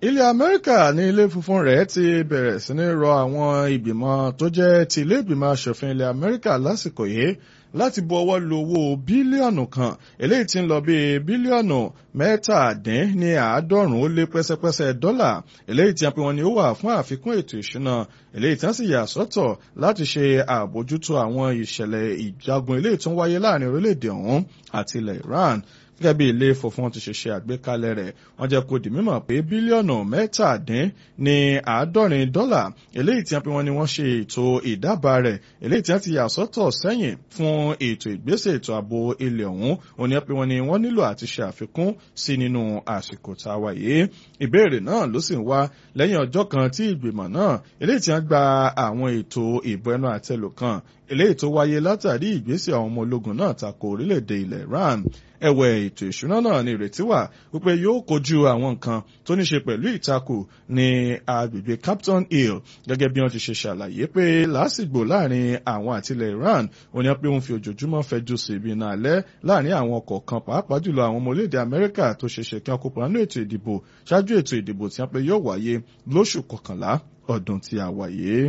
ilẹ̀ amẹ́ríkà ní ilé funfun rẹ̀ ti bẹ̀rẹ̀ sí ní rọ àwọn ìgbìmọ̀ tó jẹ́ ti ilé ìgbìmọ̀ asòfin ilẹ̀ amẹ́ríkà lásìkò yìí láti bu ọwọ́ lu owó bílíọ̀nù kan eléyìí tí ń lọ bí bílíọ̀nù mẹ́tàdín ní àádọ́rùn-ún ó lé pẹ́sẹ́pẹ́sẹ́ dọ́là eléyìí tí a pè wọ́n ní ó wà fún àfikún ètò ìṣúná eléyìí tí wọ́n sì yà sọ́tọ̀ láti ṣe àbójútó àwọn ìṣẹ̀lẹ̀ ìjagun eléyìí tó ń wáyé láàrin orílẹ̀-èdè ọ̀hún àti ilẹ̀ Iran gẹ́gẹ́ bí ilé funfun ti ṣe ṣe àgbékalẹ̀ rẹ̀ wọ́n jẹ́ kó di mímọ̀ pé bílíọ̀nù mẹ́tàdín ní àádọ́rin dọ́là eléyìí tí wọ́n pe wọ́n ní wọ́n ṣe ètò ìdábàá rẹ̀ eléyìí tí wọ́n ti yà sọ́tọ̀ sẹ́yìn fún ètò ìgbésẹ̀ ètò ààbò ilẹ̀ ọ̀hún òní wọ́n pe wọ́n ní wọ́n nílò àti ṣe àfikún sí nínú àsìkò tá a wà yìí ìbéèrè náà ló sì ń wá lẹ́yìn ọjọ́ kan tí ìgbìmọ̀ náà eléyìí tí wọ́n gba àwọn ètò ìbò ẹnu àtẹlù kan eléyìí tó wáyé látàrí ìgbésẹ̀ àwọn ọmọ ológun náà tako orílẹ̀-èdè ilẹ̀ Iran ẹ̀wẹ̀ ètò ìṣúná náà ní ìrètí wà wípé yóò kojú àwọn nǹkan tó ní ṣe pẹ̀lú ìtakò ní agbègbè Captain Hill gẹ́gẹ́ bí wọ́n ti ṣe ṣàlàyé pé lásìgbò láàrin àwọn àtilẹ̀ Iran ó ní pé wọ́n fi ojoojúmọ́ fẹjú sí ibi iná alẹ́ láàrin àwọn ọkọ̀ kan pàápàá jùlọ àwọn ọmọ orílẹ̀-èdè Amẹ́ríkà tó ṣeéṣe kí wọ́n kópa nínú ètò ìdìbò ṣáájú ètò ìdìbò tí wọ́n pe yóò wáyé lóṣù kọkànlá ọdún tí a wà yìí.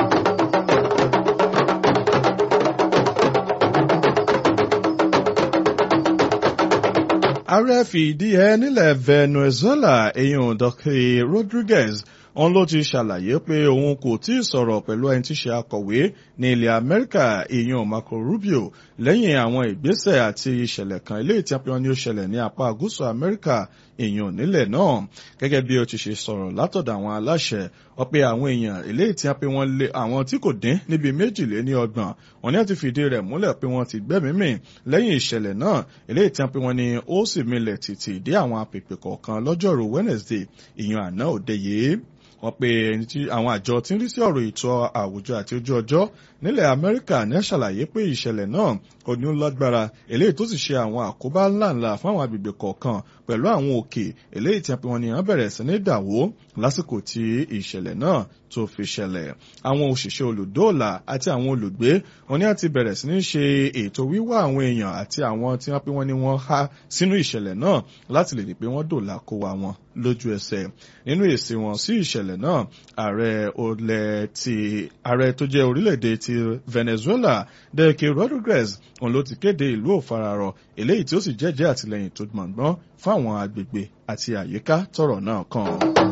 ààrẹ fìdí ẹ nílẹ̀ Venezuela eyín Dọ̀kì Rodriguez òun ló ti ṣàlàyé pé òun kò tí ì sọ̀rọ̀ pẹ̀lú ẹni tí ṣe akọ̀wé ní ilẹ̀ Amẹ́ríkà èèyàn Marco Rubio lẹ́yìn àwọn ìgbésẹ̀ àti ìṣẹ̀lẹ̀ kan ilé ìtẹ́pẹ́ ní ó ṣẹlẹ̀ ní apá gúúsù Amẹ́ríkà èèyàn nílẹ̀ náà gẹ́gẹ́ bí ó ti ṣe sọ̀rọ̀ látọ̀dọ̀ àwọn aláṣẹ wọ́n pé àwọn èèyàn ilé ìtẹ́pẹ́ wọn lé àwọn tí kò dín níbi méjìlél ní ọgbọ̀n wọn ní àti fìdí rẹ̀ múlẹ̀ pé wọ́n ti gbẹ́mìí mì lẹ́yìn ìṣẹ̀lẹ̀ náà ilé ìtẹ́pẹ́ wọn ni ó sì milẹ̀ tìtì dé àwọn apèpè kọ̀ọ̀kan lọ́jọ́rú Wednesday ìyàn àná òde yìí wọ́n pe ẹni tí àwọn àjọ tí ń rí sí ọ̀rọ̀ ètò àwùjọ àti ojú ọjọ́ nílẹ̀ Amẹ́ríkà ní ṣàlàyé pé ìṣẹ̀lẹ̀ náà kò ní lágbára eléyìí tó sì ṣe àwọn àkóbá ńláńlá fún àwọn agbègbè kọ̀ọ̀kan pẹ̀lú àwọn òkè eléyìí tí wọ́n ní wọ́n bẹ̀rẹ̀ sí ní dàwó lásìkò tí ìṣẹ̀lẹ̀ náà tó fi ṣẹlẹ̀ àwọn òṣìṣẹ́ olùdóòlà àti àwọn olùgbé wọn ní àti bẹ̀rẹ̀ sí ní ṣe ètò wíwá àwọn èèyàn àti àwọn tí wọ́n pé wọ́n ní wọ́n há sínú ìṣẹ̀lẹ̀ náà láti lè rí pé wọ́n dòòlà kó wa wọn lójú ẹsẹ̀ nínú èsì wọn sí ìṣẹ̀lẹ̀ náà ààrẹ olè ti ààrẹ tó jẹ́ orílẹ̀-èdè ti Venezuela Delcy Rodriguez òun ló ti kéde ìlú òfararọ eléyìí tí ó sì jẹ́jẹ́ àtìlẹ́yìn tó gbọ̀ngbọ́n fún àwọn agbègbè àti àyíká tọ́rọ̀ náà kàn.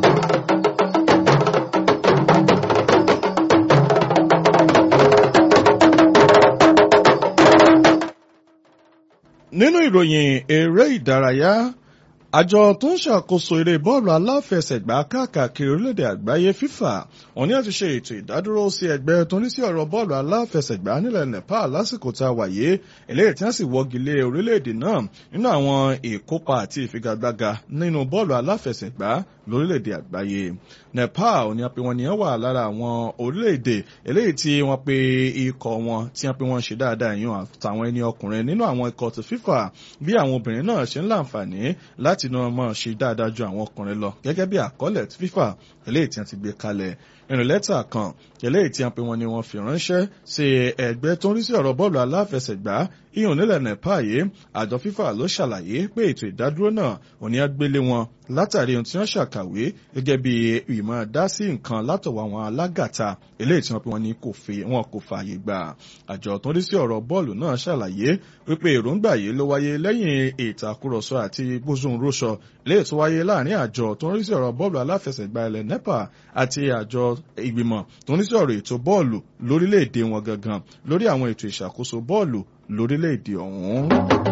nínú ìròyìn eré ìdárayá àjọ tó ń ṣàkóso eré bọ́ọ̀lù aláfẹsẹ̀gbá káàkiri orílẹ̀-èdè àgbáyé FIFA wọ́n ní àti ṣe ètò ìdádúró sí ẹgbẹ́ tó ní sí ọ̀rọ̀ bọ́ọ̀lù aláfẹsẹ̀gbá nílẹ̀ Nepal lásìkò tá a wà yìí eléyìí tí wọ́n sì wọ́gi lé orílẹ̀-èdè náà nínú àwọn ìkópa àti ìfigagbága nínú bọ́ọ̀lù aláfẹsẹ̀gbá lórílẹ̀-èdè àgbáyé Nepal ní a pè wọ́n ní wà lára àwọn orílẹ̀-èdè eléyìí tí wọ́n pe ikọ̀ wọn tí wọ́n pe wọ́n ṣe dáadáa yàn àtàwọn ẹni ọkùnrin nínú àwọn ikọ̀ ti FIFA bí àwọn obìnrin náà ṣe ń láǹfààní láti náà máa ṣe dáadáa ju àwọn ọkùnrin lọ gẹ́gẹ́ bí àkọọ́lẹ̀ ti FIFA eléyìí tí wọ́n ti gbé kalẹ̀ nínú lẹ́tà kan eléyìí tí wọ́n pe wọ́n ní wọ́n fi ránṣẹ́ sí ẹgbẹ́ tó ń rí sí ọ̀rọ̀ bọ́ọ̀lù aláfẹsẹ̀gbá ìyọ̀n nílẹ̀ Nepal yìí àjọ FIFA ló ṣàlàyé pé ètò ìdádúró náà ò ní agbélé wọn látàrí ohun tí wọ́n ṣàkàwé gẹ́gẹ́ bí ìmọ̀ dá sí nǹkan látọ̀wọ̀ àwọn alágàta eléyìí tí wọ́n pe wọ́n ní kò fi wọn kò fààyè gbà àjọ tó ń rí sí ọ̀rọ̀ bọ́ọ̀lù náà ṣàlàyé wípé èròǹgbà yìí ló wáyé lẹ́yìn ìtàkùrọ̀sọ àti gbósùnrúṣọ eléyìí tó wáyé láàrin àjọ tó ń rí sí ọ̀rọ̀ bọ́ọ̀lù aláfẹsẹ̀gbá ilẹ̀ Nepal àti àjọ ìgbìmọ̀ tó ń rí sí ọ̀rọ̀ ètò bọ́ọ̀lù lórílẹ̀‐èdè wọn gangan lórí àwọn ètò ìṣàkóso bọ́ọ̀lù lórílẹ̀‐èdè ọ̀hún.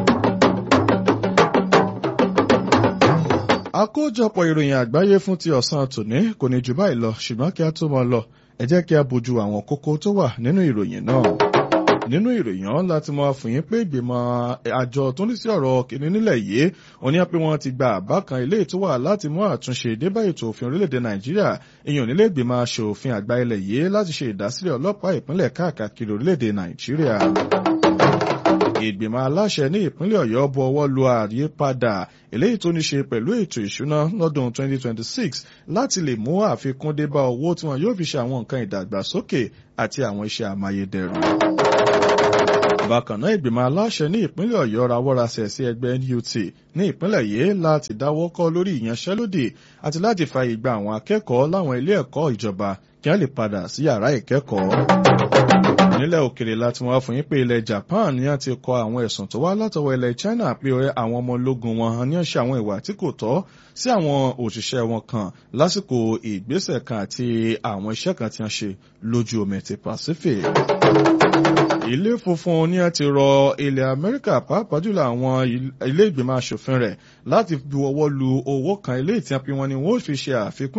àkójọpọ̀ ìròyìn àgbáyé fún ti ọ̀sán tòní kò ní jù báyìí lọ ṣùgbọ́n kí a tó máa lọ ẹ jẹ́ kí a bójú àwọn kókó tó wà nínú ìròyìn náà nínú ìròyìn ọ̀hún láti máa fún yín pé ìgbìmọ̀ àjọ tó ní sí ọ̀rọ̀ kìíní nílẹ̀ yìí wọ́n ní pé wọ́n ti gba àbá kan ilé tó wà láti mú àtúnṣe débá ètò òfin orílẹ̀-èdè nàìjíríà èèyàn nílé ìgbìmọ̀ aṣòfin àgbà ilẹ̀ yìí láti ṣe ìdásílẹ̀ ọlọ́pàá ìpínlẹ̀ káàkiri orílẹ̀-èdè nàìjíríà ìgbìmọ̀ aláṣẹ ní ìpínlẹ̀ ọ̀yọ́ bu ọwọ́ lu àyípadà eléyìí tó ní ṣe pẹ̀lú ètò ìṣúná lọ́dún 2026 láti lè mú àfikún dé bá owó tí wọn yóò fi ṣe àwọn nǹkan ìdàgbàsókè àti àwọn iṣẹ́ amáyédẹrùn bákan náà ìgbìmọ̀ aláṣẹ ní ìpínlẹ̀ ọ̀yọ́ rawọ́rasẹ̀ sí ẹgbẹ́ NUT ní ìpínlẹ̀ yìí láti dáwọ́ kọ́ lórí ìyanṣẹ́lódì àti láti fààyè gba àwọn akẹ́kọ̀ọ́ láwọn ilé ẹ̀kọ́ ìjọba kí wọ́n lè padà sí yàrá ìkẹ́kọ̀ọ́ nílẹ̀ òkèrè láti wọ́n fún yín pé ilẹ̀ Japan ní a ti kọ àwọn ẹ̀sùn tó wá látọwọ́ ilẹ̀ China pé àwọn ọmọ ológun wọn ní ṣe àwọn ìwà tí kò tọ́ sí àwọn òṣìṣẹ́ wọn kan lásìkò ìgbésẹ̀ kan àti àwọn iṣẹ́ kan tí wọ́n ṣe lójú omi ti Pacific ilé funfun ní a ti rọ ilẹ̀ Amẹ́ríkà pàápàá jùlọ àwọn ilé ìgbìmọ̀ asòfin rẹ̀ láti bu ọwọ́ lu owó kan ilé ìtìyànpín wọn ni wọ́n fi ṣe àfikún